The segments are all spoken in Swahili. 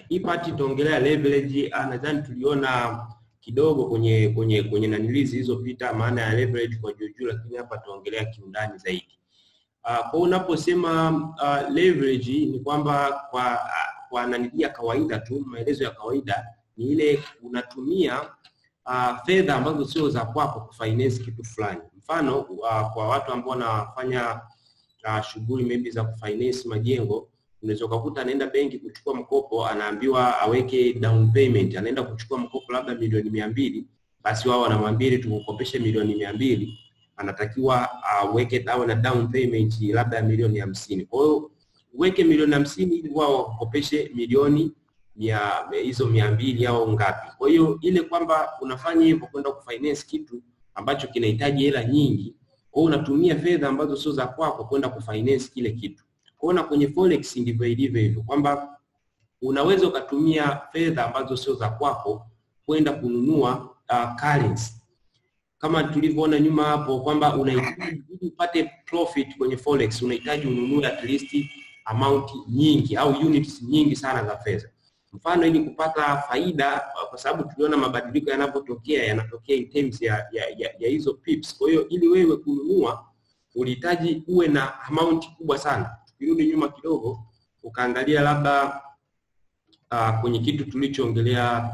hii part itaongelea leverage. Ah, nadhani tuliona kidogo kwenye kwenye kwenye nanilizi zilizopita maana ya leverage kwa juu juu, lakini hapa tuongelea kiundani zaidi. Uh, kwa unaposema uh, leverage ni kwamba kwa uh, kwa nanili ya kawaida tu, maelezo ya kawaida ni ile unatumia uh, fedha ambazo sio za kwako kufinance kitu fulani. Mfano uh, kwa watu ambao wanafanya uh, shughuli maybe za kufinance majengo, unaweza ukakuta anaenda benki kuchukua mkopo, anaambiwa aweke down payment, anaenda kuchukua mkopo labda milioni mia mbili, basi wao wanamwambia ili tukukopeshe milioni mia mbili anatakiwa aweke uh, awe na down payment labda ya milioni hamsini. Kwa hiyo uweke milioni hamsini ili wao wakukopeshe milioni mia hizo mia mbili au ngapi. Kwa hiyo ile kwamba unafanya hivyo kwenda kufinance kitu ambacho kinahitaji hela nyingi, kwa hiyo unatumia fedha ambazo sio za kwako kwenda kufinance kile kitu. Kwa hiyo na kwenye forex ndivyo ilivyo hivyo kwamba unaweza ukatumia fedha ambazo sio za kwako kwenda kununua uh, currency kama tulivyoona nyuma hapo kwamba unahitaji ili upate profit kwenye forex unahitaji ununue at least amount nyingi au units nyingi sana za fedha. Mfano, ili kupata faida, kwa sababu tuliona mabadiliko yanapotokea yanatokea in terms ya, ya, ya, ya hizo pips. Kwa hiyo ili wewe kununua ulihitaji uwe na amount kubwa sana. Tukirudi nyuma kidogo, ukaangalia labda uh, kwenye kitu tulichoongelea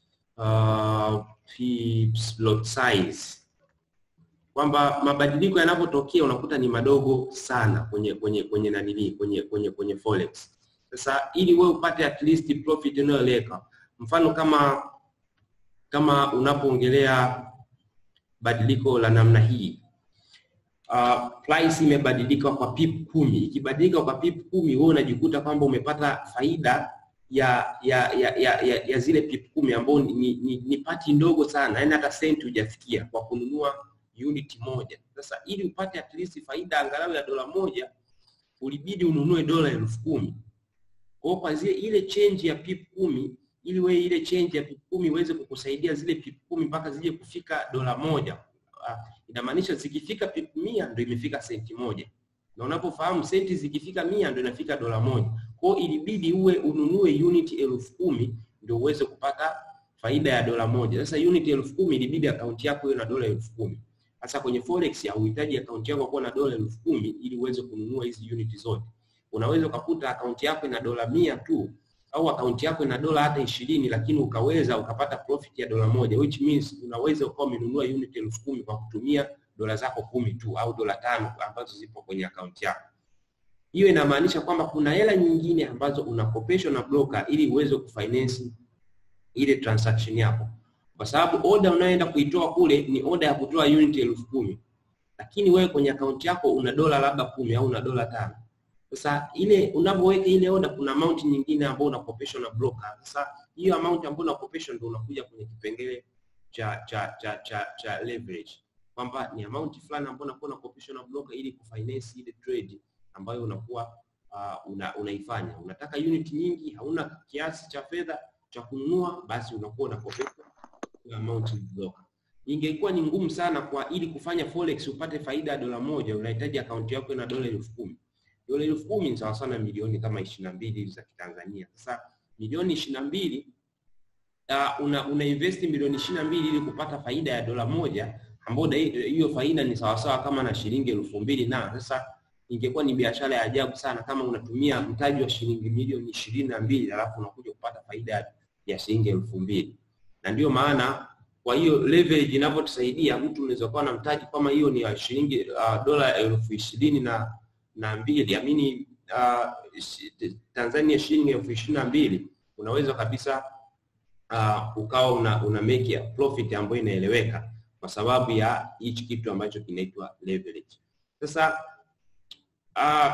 uh, pips lot size kwamba mabadiliko yanapotokea unakuta ni madogo sana kwenye kwenye kwenye nanili kwenye kwenye kwenye forex. Sasa ili wewe upate at least profit inayoeleka, mfano kama kama unapoongelea badiliko la namna hii uh, price imebadilika kwa pip kumi. Ikibadilika kwa pip kumi, wewe unajikuta kwamba umepata faida ya ya ya ya, ya, ya zile pip kumi ambao ni, ni, ni, ni pati ndogo sana, yaani hata senti hujafikia kwa kununua unit moja. Sasa ili upate at least faida angalau ya dola moja, ulibidi ununue dola elfu kumi. Kwa hiyo kwa zile ile change ya pip kumi, ili wewe ile change ya pip kumi iweze kukusaidia zile pip kumi mpaka zije kufika dola moja, uh, inamaanisha zikifika pip mia ndio imefika senti moja, na unapofahamu senti zikifika mia ndio inafika dola moja. Kwa hiyo ilibidi uwe ununue unit elfu kumi ndio uweze kupata faida ya dola moja. Sasa unit elfu kumi ilibidi akaunti yako iwe na dola elfu kumi. Sasa kwenye forex hauhitaji akaunti yako kuwa na dola elfu kumi ili uweze kununua hizi unit zote. Unaweza ukakuta akaunti yako ina dola mia tu au akaunti yako ina dola hata ishirini, lakini ukaweza ukapata profit ya dola moja, which means unaweza ukawa umenunua unit elfu kumi kwa kutumia dola zako kumi tu au dola tano ambazo zipo kwenye akaunti yako. Hiyo inamaanisha kwamba kuna hela nyingine ambazo unakopeshwa na broker ili uweze kufinance ile transaction yako, kwa sababu order unayoenda kuitoa kule ni order ya kutoa unit elfu kumi lakini wewe kwenye akaunti yako una dola labda kumi au una dola tano. Sasa ile unapoweka ile order, kuna amount nyingine ambayo unakopeshwa na broker. Sasa hiyo amount ambayo unakopeshwa ndio unakuja kwenye kipengele cha cha cha cha, cha leverage kwamba ni amount fulani ambayo unakuwa unakopeshwa na broker ili kufinance ile trade ambayo unakuwa uh, una, unaifanya. Unataka unit nyingi, hauna kiasi cha fedha cha kununua, basi unakuwa unakopeshwa amount broker. Ingekuwa ni ngumu sana kwa ili kufanya forex upate faida ya dola moja, unahitaji akaunti yako ina dola elfu kumi. Dola elfu kumi ni sawa sana milioni kama ishirini na mbili za Kitanzania. Sasa milioni ishirini na mbili uh, una, una invest milioni ishirini na mbili ili kupata faida ya dola moja ambayo hiyo faida ni sawasawa kama na shilingi elfu mbili na sasa ingekuwa ni biashara ya ajabu sana kama unatumia mtaji wa shilingi milioni ishirini na mbili alafu unakuja kupata faida ya shilingi elfu mbili na ndio maana kwa hiyo leverage inavyotusaidia, mtu unaweza kuwa na mtaji kama hiyo ni ya shilingi uh, dola elfu ishirini na na mbili amini uh, Tanzania shilingi elfu ishirini na mbili unaweza kabisa uh, ukawa una, una make a profit ambayo inaeleweka kwa sababu ya hichi kitu ambacho kinaitwa leverage. Sasa uh,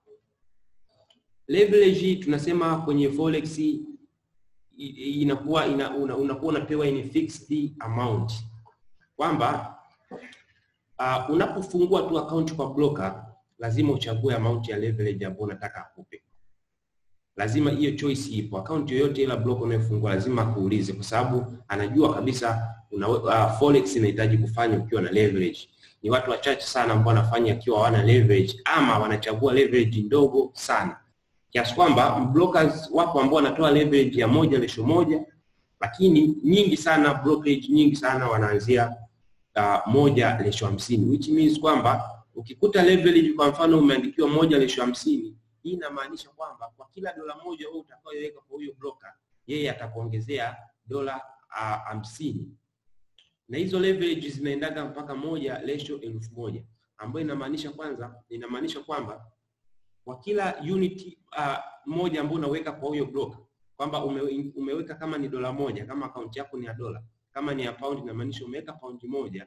leverage tunasema kwenye forex inakuwa ina, una, unakuwa unapewa in fixed amount kwamba uh, unapofungua tu account kwa broker lazima uchague amount ya leverage ambayo unataka akupe. Lazima hiyo choice ipo. Account yoyote ila broker unayofungua lazima akuulize, kwa sababu anajua kabisa una, uh, forex inahitaji kufanya ukiwa na leverage. Ni watu wachache sana ambao wanafanya akiwa hawana leverage ama wanachagua leverage ndogo sana. kiasi kwamba brokers wapo ambao wanatoa leverage ya moja lesho moja, lakini nyingi sana brokerage nyingi sana wanaanzia uh, moja lesho hamsini which means kwamba ukikuta leverage kwa mfano umeandikiwa moja lesho hamsini hii inamaanisha kwamba kwa kila dola moja wewe utakayoweka kwa huyo broker yeye atakuongezea dola hamsini uh, na hizo leverage zinaendaga mpaka moja lesho elfu moja ambayo inamaanisha kwanza inamaanisha kwamba kwa kila unit uh, moja ambayo unaweka kwa huyo broker kwamba ume, umeweka kama ni dola moja kama akaunti yako ni ya dola kama ni ya pound inamaanisha umeweka paundi moja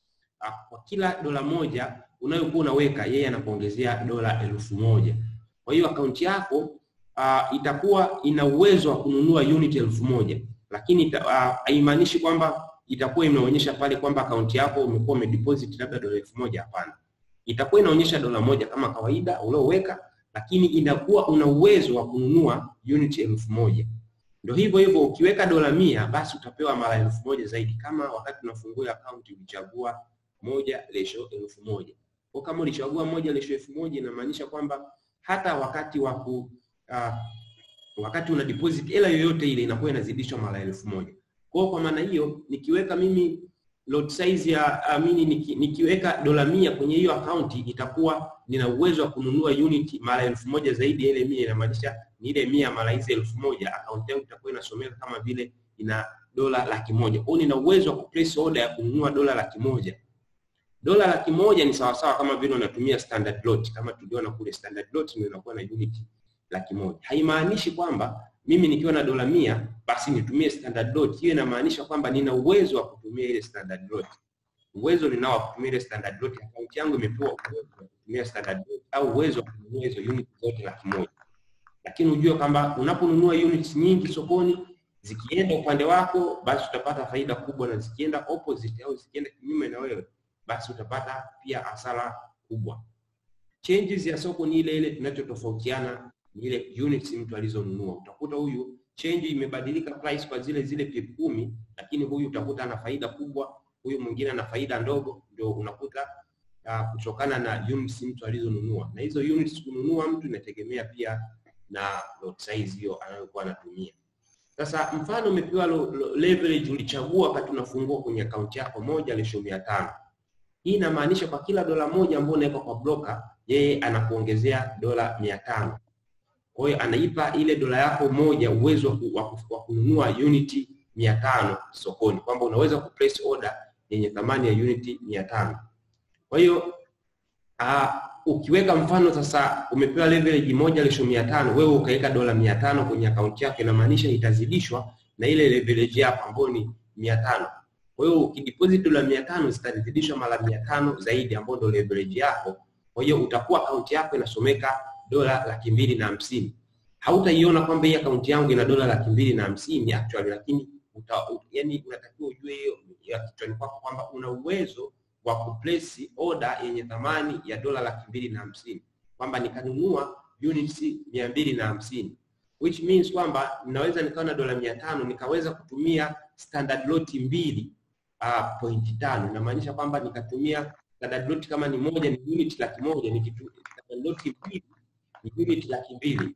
uh, kwa kila dola moja unayokuwa unaweka yeye anakuongezea dola elfu moja kwa hiyo akaunti yako uh, itakuwa ina uwezo wa kununua unit elfu moja lakini haimaanishi uh, kwamba itakuwa inaonyesha pale kwamba akaunti yako umekuwa umedeposit labda dola elfu moja hapana itakuwa inaonyesha dola moja kama kawaida ulioweka lakini inakuwa una uwezo wa kununua unit elfu moja ndio hivyo hivyo ukiweka dola mia basi utapewa mara elfu moja zaidi kama wakati unafungua akaunti ulichagua moja lesho elfu moja kwa kama ulichagua moja lesho elfu moja inamaanisha kwamba hata wakati wa ku uh, wakati una deposit hela yoyote ile inakuwa inazidishwa mara elfu moja kwa kwa maana hiyo nikiweka mimi lot size ya amini niki, nikiweka dola mia kwenye hiyo akaunti itakuwa nina uwezo wa kununua unit mara elfu moja zaidi ya ile mia inamaanisha ni ile mia mara hizi elfu moja akaunti yangu itakuwa inasomeka kama vile ina dola laki moja kwao nina uwezo wa kuplace order ya kununua dola laki moja dola laki moja ni sawasawa kama vile unatumia standard lot kama tuliona kule standard lot ndio inakuwa na unit laki moja haimaanishi kwamba mimi nikiwa na dola mia basi nitumie standard lot. Hiyo inamaanisha kwamba nina uwezo wa kutumia ile standard lot. Uwezo ninao wa kutumia ile standard lot, akaunti yangu imepewa uwezo wa kutumia standard lot au uwezo wa kununua hizo unit zote laki moja. Lakini ujue kwamba unaponunua units nyingi sokoni zikienda upande wako, basi utapata faida kubwa, na zikienda opposite au zikienda kinyume na wewe, basi utapata pia hasara kubwa. Changes ya soko ni ile ile, tunachotofautiana ni ile units mtu alizonunua. Utakuta huyu change imebadilika price kwa zile zile pip kumi, lakini huyu utakuta ana faida kubwa, huyu mwingine ana faida ndogo, ndio unakuta uh, kutokana na units mtu alizonunua. Na hizo units kununua mtu inategemea pia na lot size hiyo anayokuwa anatumia. Sasa mfano umepewa leverage, ulichagua wakati unafungua kwenye akaunti yako moja lesho mia tano. Hii inamaanisha kwa kila dola moja ambayo unaweka kwa broker, yeye anakuongezea dola mia tano. Kwa hiyo anaipa ile dola yako moja uwezo wa kununua uniti mia tano sokoni, kwamba unaweza kuplace order yenye thamani ya uniti mia tano. Kwa hiyo uh, ukiweka mfano sasa umepewa leverage moja lesho mia tano, wewe ukaweka dola mia tano kwenye akaunti yako, inamaanisha itazidishwa na ile leverage yako ambayo ni mia tano. Kwa hiyo ukideposit dola mia tano zitazidishwa mara mia tano zaidi, ambayo ndio leverage yako. Kwa hiyo utakuwa akaunti yako inasomeka dola laki mbili na hamsini. Hautaiona kwamba hii akaunti yangu ina dola laki mbili na hamsini actually, lakini uta, u, yani unatakiwa ujue hiyo ya kichwani kwako kwamba una uwezo wa kuplace order yenye thamani ya dola laki mbili na hamsini kwamba nikanunua units mia mbili na hamsini which means kwamba ninaweza nikawa na dola mia tano nikaweza kutumia standard lot mbili uh, point tano inamaanisha kwamba nikatumia standard lot kama ni moja ni unit laki moja nikitumia standard lot mbili ni unit laki mbili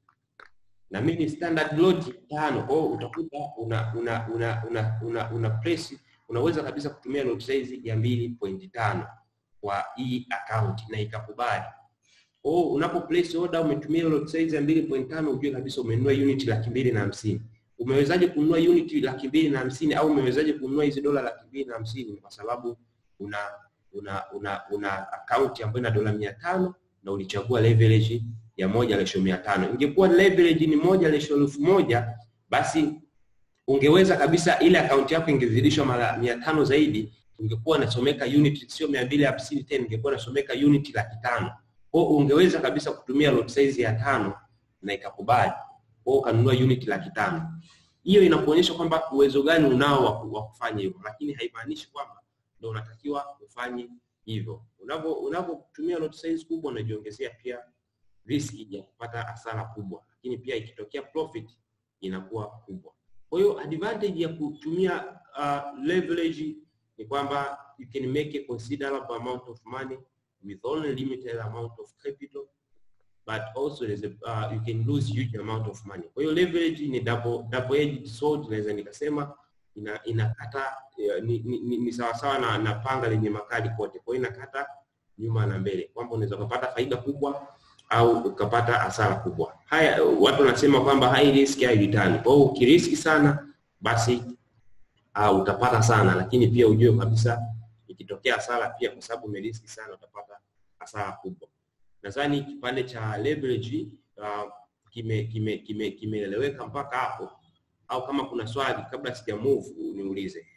na mimi standard lot tano. Kwa hiyo utakuta una una una una, una, una place unaweza kabisa kutumia lot size ya mbili point tano kwa hii account na ikakubali. Kwa hiyo unapo place order umetumia lot size ya mbili point tano ujue kabisa umenunua unit laki mbili na hamsini. Umewezaje kununua unit laki mbili na hamsini au umewezaje kununua hizi dola laki mbili na hamsini? Kwa sababu una una una, una account ambayo ina dola mia tano na ulichagua leverage ya moja lesho mia tano. Ingekuwa leverage ni moja lesho elfu moja basi ungeweza kabisa ile akaunti yako ingezidishwa mara mia tano zaidi, ungekuwa nasomeka unit sio mia mbili hamsini tena, ingekuwa nasomeka unit laki tano. Kwa hiyo ungeweza kabisa kutumia lot size ya tano na ikakubali, kwa hiyo ukanunua unit laki tano. Hiyo inakuonyesha kwamba uwezo gani unao wa kufanya hivyo, lakini haimaanishi kwamba ndio unatakiwa ufanye hivyo. Unapo unapotumia lot size kubwa unajiongezea pia riski ya kupata hasara kubwa, lakini pia ikitokea profit inakuwa kubwa. Kwa hiyo advantage ya kutumia uh, leverage ni kwamba you can make a considerable amount of money with only limited amount of capital. but also there's a, uh, you can lose huge amount of money. Kwa hiyo leverage ni double double edged sword, naweza nikasema ina inakata ni, ni, ni, ni sawasawa na, na panga lenye makali kote. Kwa hiyo inakata nyuma na mbele, kwamba unaweza ukapata faida kubwa au ukapata hasara kubwa. Haya, watu wanasema kwamba high risk high return. Kwa hiyo ukiriski sana basi uh, utapata sana, lakini pia ujue kabisa ikitokea hasara pia, kwa sababu umeriski sana, utapata hasara kubwa. Nadhani kipande cha leverage uh, kime kime kime kimeeleweka mpaka hapo, au kama kuna swali kabla sija move niulize.